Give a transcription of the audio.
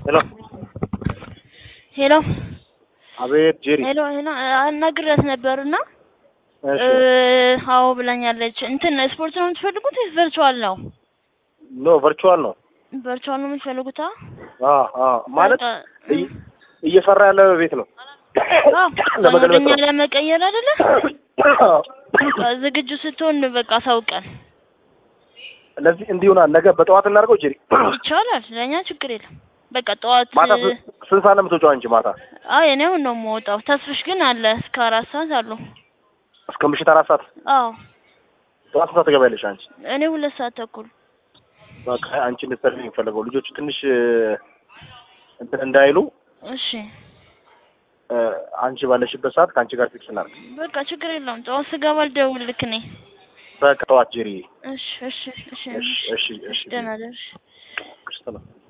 ሄሎ ሄሎ አቤት ጄሪ ሄሎ ሄሎ አናግሬያት ነበርና እሺ አዎ ብላኛለች። እንትን ስፖርት ነው የምትፈልጉት ወይስ ቨርቹዋል ነው? ኖ ቨርቹዋል ነው ቨርቹዋል ነው የምትፈልጉት? አ አ ማለት በቃ፣ እይ- እየሰራ ያለ ቤት ነው አዎ ለመገልበጥ ወደኛ ነው። ለመቀየር አይደለ? በቃ ዝግጁ ስትሆን በቃ ሳውቀን ለዚህ እንዲሁና ነገ በጠዋት እናድርገው ጄሪ ይቻላል። ለእኛ ችግር የለም። በቃ ጠዋት ማታ ስ- ስንት ሰዓት ነው የምትወጪው አንቺ ማታ አይ እኔ አሁን ነው የምወጣው። ተስፍሽ ግን አለ እስከ አራት ሰዓት አሉ። እስከ ምሽት አራት ሰዓት አዎ ጠዋት ስንት ሰዓት ትገቢያለሽ አንቺ እኔ ሁለት ሰዓት ተኩል በቃ አንቺ እንድትሰሪ የሚፈለገው ልጆቹ ትንሽ እንትን እንዳይሉ እሺ እ፣ አንቺ ባለሽበት ሰዓት ከአንቺ ጋር ፊክስ እናድርግ በቃ ችግር የለውም። ጠዋት ስገባ ልደውልልክ እኔ። በቃ ጠዋት ጄሪ እሺ እሺ እሺ እሺ እሺ እሺ ደህና ደርሽ። ክርስቶስ